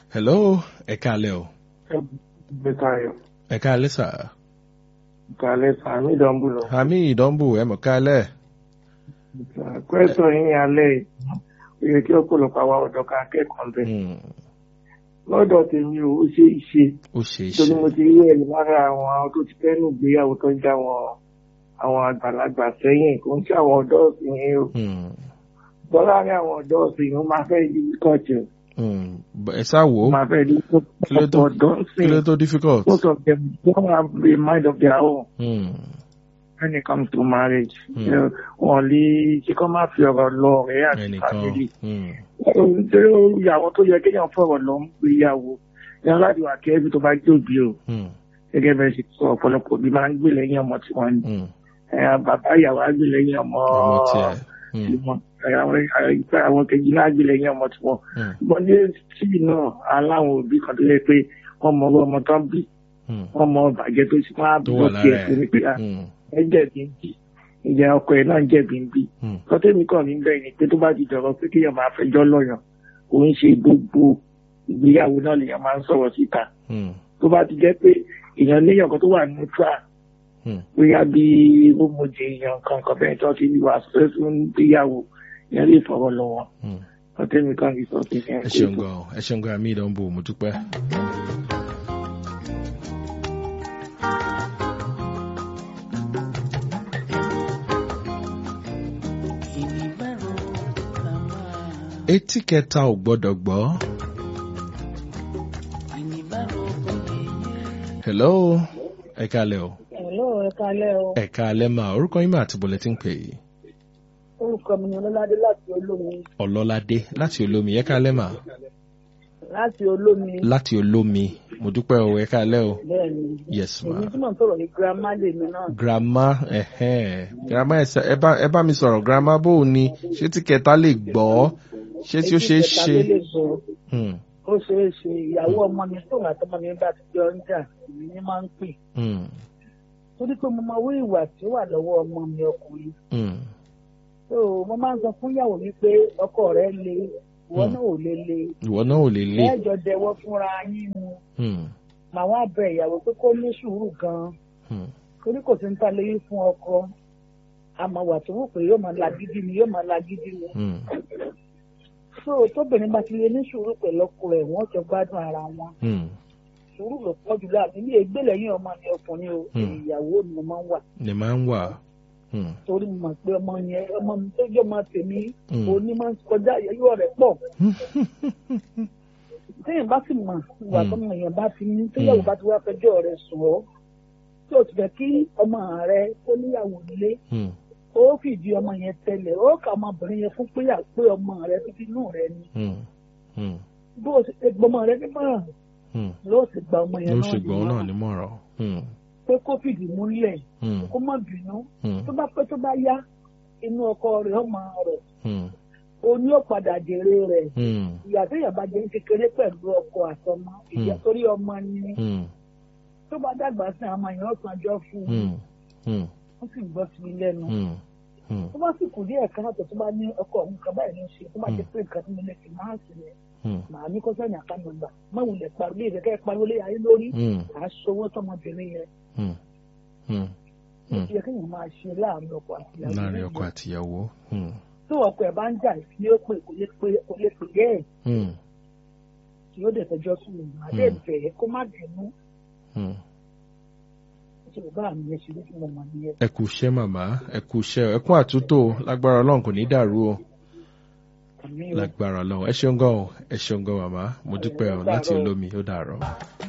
hello ẹ káalẹ́ o Bẹ́tayọ̀. ẹ káalẹ́ sà Kàlẹ́ sàmì ìdánbùlọ̀. àmì ìdánbù ẹ mọ̀ káalẹ́ Kwẹ́sọ̀ yín alẹ́ yìí, ó yẹ kí ọ̀pọ̀lọpọ̀ àwa ọ̀dọ́ ká kẹ́kọ̀ọ́ bẹ̀. Hmm, Lọ́dọ̀ tèmi ò ó ṣe é ṣe. ó ṣe é Torí ṣe mo ti rí ẹ̀rí lára àwọn tó ti fẹ́ nù gbéyàwó tó ń já wọn àwọn àgbàlagbà sẹ́yìn kò ń ṣe àwọn ọ̀dọ́ ọ̀sìn yẹn o. Hmm, Bọ́ láàárín àwọn ọ̀dọ́ ọ̀sìn yẹn ó máa fẹ́ di kọ́ọ̀tù. hmm, b- ẹ sá wò Ó ó máa fẹ́ di Kí ló tó- ọ̀dọ́ kí ló ọ̀sìn. tó difficult. Most of them don't have a mind of their own. Hmm, when it comes to marriage. Hmm. You know, Wọ́n lè ṣe kọ́ máa fi ọ̀rọ̀ lọ ọ̀rẹ́ àti ẹnìkan fàmílì. hmm, Nítorí ìyàwó tó yẹ kéèyàn fọ̀rọ̀ lọ ń pe ìyàwó. Ìyá láti wà kẹ́ẹ́bí tó bá jóbi o. hmm, Gẹ́gẹ́ bẹ́ẹ̀ ṣe sọ ọ̀pọ̀lọpọ̀ bí máa ń gbé lẹ́yìn ọmọ tí wọ́n ní. hmm, Ẹ, Bàbá ìyàwó á gbé lẹ́yìn ọmọ ọmọ tiẹ̀ hmm, tí wọ́n. Ẹ, àwọn- ẹ, Àwọn kejì náà á gbé lẹ́yìn ọmọ tí wọ́n. hmm, Ṣùgbọ́n ní tíì náà, aláwọn òbí kan tó yẹ pé wọ́n mọ ọmọ tó ń bí. hmm, Wọ́n mọ bàjẹ́ tó sì máa tó bọ̀ wà tiẹ̀ lára fún mi pé ẹ̀ "Ah, Hmm, ẹ jẹ̀bi ń bì ìyá ọkọ ẹ̀ náà jẹ̀bi ń bì hmm, kọ́tẹ́mi kàn ní bẹ́ẹ̀ ni pé tó bá ti dọ̀rọ̀ pé kéèyàn máa fẹjọ́ lọ́yàn kò ń ṣe gbogbo ìgbéyàwó náà lèèyàn máa ń sọ̀rọ̀ síta hmm, tó bá ti jẹ́ pé èèyàn léèyàn kan tó wà neutral hmm. bóyá bí rúmọ̀jẹ èèyàn kankan bẹ́ẹ̀ tó ti wà fún ìgbéyàwó èèyàn lè fọ̀rọ̀ lọ wọn hmm. kọ́tẹ́mi kàn ní sọ pé ẹ ṣeun gan o, ẹ ṣeun gan àmì ìdánbù mo dúpẹ́. etí kẹta ò gbọ́dọ̀ gbọ́. hello ẹ káalẹ́ o Hello, ẹ kalẹ́ o. ẹ káalẹ́ mà orúkọ yín mà àti bọ̀lẹ̀ tí ń pè é Orúkọ mi ni Ọlọ́ládé láti Olómi. ọlọ́ládé láti olómi ẹ káalẹ́ mà Láti Olómi. láti olómi mo dúpẹ́ o ẹ káalẹ́ o Bẹ́ẹ̀ni. yes ma. Èmi tí mò ń sọ̀rọ̀ ní girama lèmi náà. grandma ẹhẹn grandma ẹ sẹ- ẹ bá ẹ bá mi sọ̀rọ̀ grandma bó o ní ṣé tí kẹta lè gbọ́ ṣé tí ó ṣe é Etí kẹta ṣe ló lè gbọ́. Hmm, Ó ṣe é ṣe ìyàwó ọmọ mi tó wà tọmọ mi bá ti jọ ń jà èmi ní máa ń pè. hmm, Torí pé mo máa wí ìwà tí ó wà lọ́wọ́ ọmọ mi ọkùnrin. hmm, So mo máa ń sọ fún ìyàwó mi pé ọkọ rẹ̀ le, ìwọ Hmm. náà ò le le. ìwọ náà ò lè lè Ẹ̀jọ̀ dẹwọ́ fúnra yín mu. Hmm, Màá wá bẹ ìyàwó pé kó ní sùúrù gan-an. hmm, torí kò sí ń ta lóyún fún ọkọ àmọ́ wà tó wù pé yóò máa lagídí ni yóò máa lagídí ni hmm, so tóbìnrin bá ti lè ní sùúrù pẹ̀lú ọkọ ẹ̀ wọ́n jọ gbádùn ara wọn hmm, sùúrù ló pọ̀ jù láàbí ní ègbé lẹ́yìn ọmọ ni ọkùnrin o Hmm. ìyàwó ni mo máa ń wà ní máa ń wà Hmm, torí mo mọ̀ pé ọmọ yẹn ọmọ mi tó jẹ́ ọmọ tèmi Hmm. òní máa ń kọjá ìyẹ́yọ́ rẹ̀ pọ̀ téèyàn bá sì mọ̀ ìwà Hmm. tọmọ yẹn bá ti ní téyàwó bá ti wá fẹjọ́ rẹ̀ sùn ọ́ tí o ti fẹ́ kí ọmọ rẹ kó níyàwó nílé hmm, ó fìdí ọmọ yẹn tẹ́lẹ̀ ó kà ọmọbìnrin yẹn fún péyà pé ọmọ rẹ títí inú rẹ ni hmm, hmm, bó o ti ṣe gbọmọ rẹ nímọ̀ràn hmm. ló ti gba ọmọ yẹn ló náà ṣègbọ́n náà nímọ̀ràn nímọ̀ràn Hmm, pé kó fìdí múlẹ̀ hmm, kó má bínú hmm, tó bá pẹ́ tó bá yá inú ọkọ rẹ̀ ọmọ rẹ̀ hmm, o ní ó padà jèrè rẹ̀ hmm, ìyá tó yàrá jẹ́ kékeré pẹ̀lú ọkọ àtọmọ ìyá Hmm. torí ọmọ ni hmm, tó bá dàgbà sí àwọn ọmọ yẹn ó sanjọ́ fún un hmm, hmm, ó sì gbọ́ sí i lẹ́nu hmm, hmm, tó bá sì kù díẹ̀ káàtó tó bá ní ọkọ òun kan báyìí ló ń ṣe tó bá ti Hmm. pé nǹkan tó mo lè fi máa sì rẹ̀ hmm, màá ní kó sẹ́yìn àkànnà gbà má wulẹ̀ pariwo lè rẹ̀ kẹ́ ẹ pariwo lé ayé lórí hmm, à á sọwọ́ tọmọbìnrin yẹn hmm, hmm. ó ti yẹ kéèyàn máa ṣe láàrin ọkọ àti ìyàwó láàrin ọkọ àtìyàwó Hmm, tó ọkọ ẹ̀ bá ń jà ní ó pè kò lè pè kò lè pè yẹ́ ẹ̀ hmm, tí ó dẹ̀ fẹjọ́ sùn lù má dé bẹ̀ ẹ́ kó má bínú hmm. ṣe bàbá mi yẹn ṣe ló fún ọmọ nìyẹn. ẹ kú iṣẹ́ màmá ẹ kú iṣẹ́ ẹ kú àtúntò lágbára ọlọ́run kò ní dàrú o àmì ò lágbára ọlọ́run ẹ ṣeun gan o ẹ ṣeun gan màmá mo dúpẹ́ o láti olómi ó dàrọ̀.